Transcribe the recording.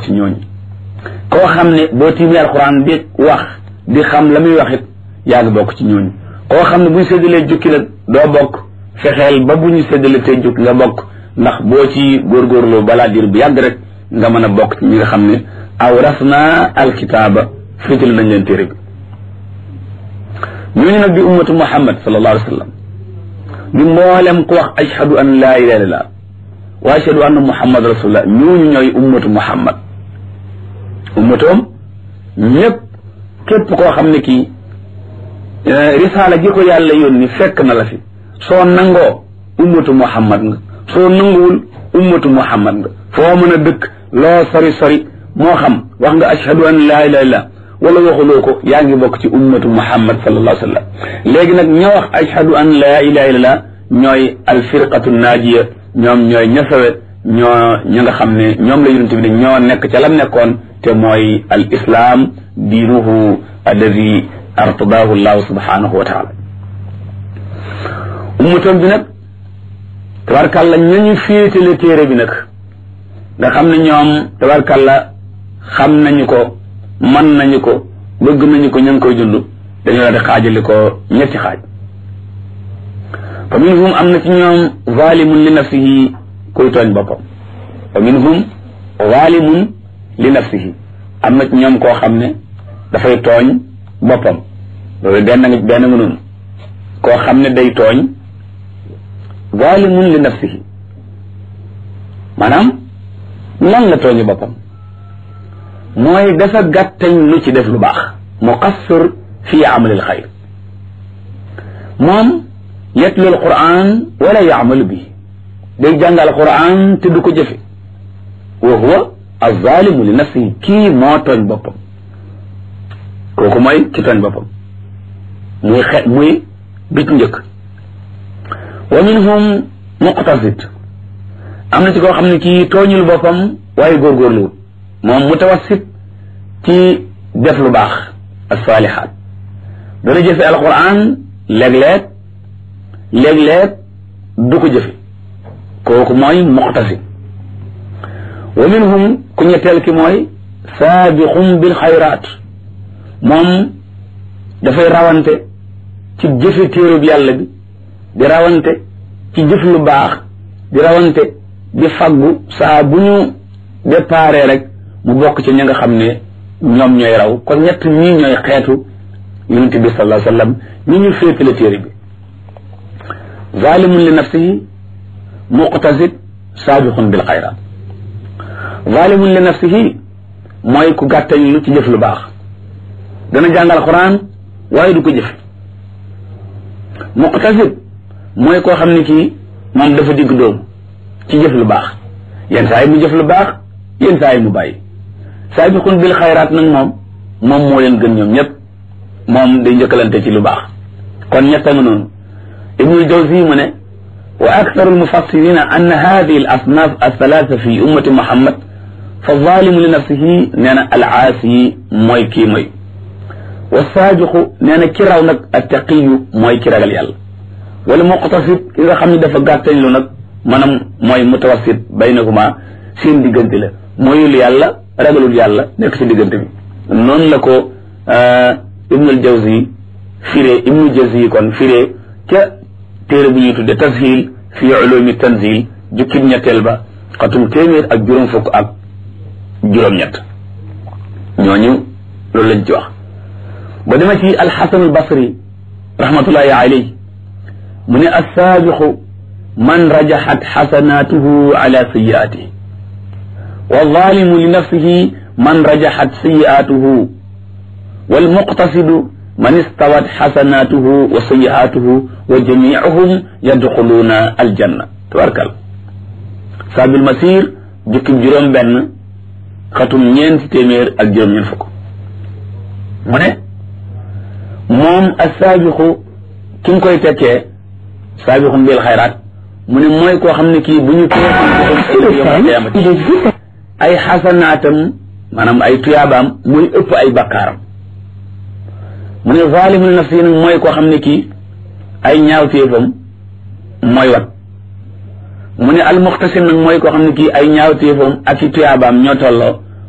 ci ñooñu koo xam ne boo tiimee alxuraan di wax di xam la muy wax it yaa ngi bokk ci ñooñu koo xam ne bu ñu séddalee jukki la doo bokk fexeel ba bu ñu séddalee tey jukki nga bokk ndax boo ci góorgóorloo balaa diir bu yàgg rek nga mën a bokk ci ñi nga xam ne awrasna alkitaaba féetale nañ leen téere bi ñooñu nag di ummatu muhammad sallallahu alayhi wa sallam di mboolem ku wax ashhadu an laa ilaha illallah wa ashhadu anna muhammad rasulullah ñooñu ñooy ummatu muhammad ummatoom ñëpp képp koo xam ne kii risaala gi ko yàlla yónni fekk na la fi soo nangoo ummatu muhammad nga soo nanguwul ummatu muhammad nga foo mën a dëkk loo sori sori moo xam wax nga ashhadu an laa ilaha illallah wala waxuloo ko yaa ngi bokk ci ummatu muhammad sallallahu alayhi wa sallam léegi nag ña wax ashhadu an laa ilaha illallah ñooy alfirqatu naajiya ñoom ñooy ñasawe ñoo ñi nga xam ne ñoom la yonent bi ne ñoo nekk ca lam nekkoon te mooy al islam diinuhu alladi artadahu llahu subhanahu wa taala ummatoon bi nag tabarkàlla ñañu féetale téere bi nag nga xam ne ñoom tabarkàlla xam nañu ko man nañu ko bëgg nañu ko ña ngi koy dund dañu la di xaajali ko ñetti xaaj fa minhum am na ci ñoom zalimun li nafsihi kuy tooñ boppam fa minhum zalimun li nafsihi am na ci ñoom koo xam ne dafay tooñ boppam loolu benn nga benn nga noonu koo xam ne day tooñ zalimun li nafsihi maanaam lan la tooñu boppam mooy dafa gàttañ lu ci def lu baax muqassir fi amalil xayr moom yatlu alquran wala yaamalu bi day jàng alquran te du ko jëfe wa huwa alzalimu li nafsihi kii moo tooñ boppam kooku mooy ki tooñ boppam muy xe muy bit njëkk wa minhum muqtasid am na ci koo xam ne kii tooñul boppam waaye góorgóorluwut moom mutawassit ci def lu baax asalihaat dana jëfe alquran léeg-léeg léeg-léeg du ko jëfe kooku mooy muqtasid wa minhum ku ñetteel ki mooy saabiqum bil xayraat moom dafay rawante ci jëfe téerub yàlla bi di rawante ci jëf lu baax di rawante di faggu saa bu ñu déparé rek mu bokk ci ñi nga xam ne ñoom ñooy raw kon ñett ñii ñooy xeetu yonent bi sallallahu alayhi wa sallam ñi ñu féetale téere bi zalimun li nafsihi muqtasid saabiqun bil xayraat zalimun li nafsihi mooy ku gàttañ lu ci jëf lu baax dana jàngal quran waaye du ko jëf muqtasid mooy koo xam ne kii moom dafa digg dóomu ci jëf lu baax yenn saa yi mu jëf lu baax yenn saa yi mu bàyyi saabiqun bil xayraat nag moom moom moo leen gën ñoom ñëpp moom day njëkkalante ci lu baax kon ñetta nga noonu ibnul jawzi mu ne wa aktharu almufassirina anna hadihi al asnaf althalatha fi ummati muhammad fa zalimu li nafsihi nee na al aasi mooy kii mooy wa saabiqu nee na ki raw nag attaqiyu mooy ki ragal yàlla wala muqtasid ki nga xam ne dafa gàttañ lu nag maanaam mooy mutawassit baynahuma seen diggante la mooyul yàlla ragalul yàlla nekk ci diggante bi noonu la ko ibnul jawzi firee ibnul jawzi kon firee ca téere bu ñuy tudde tashil fi ulumi tanzil jukkib ñetteel ba xatum téeméer ak juróom fukk ak juróom-ñett ñooñu loolu lañ ci wax ba dema ci alxasan albasri rahmatullahi alayhi mu ne assaabiqu man rajaxat xasanaatuhu ala sayiaatihi والظالم لنفسه من رجحت سيئاته والمقتصد من استوت حسناته وسيئاته وجميعهم يدخلون الجنة تبارك الله ساب المسير جك جروم بن ختم ñeen témèr ak juroom ñeen fukk mu ne moom assaabiqu ki nga koy tekkee saabiqum bil xayraat mu ne mooy koo xam ne kii bu ñu ko ay xasanaatam maanaam ay tuyaabaam muy ëpp ay bakkaaram mu ne zalimul nafsi nag mooy koo xam ne kii ay ñaawteefam mooy wat mu ne almuxtasim nag mooy koo xam ne kii ay ñaawteefam ak i tuyaabaam ñoo tolloo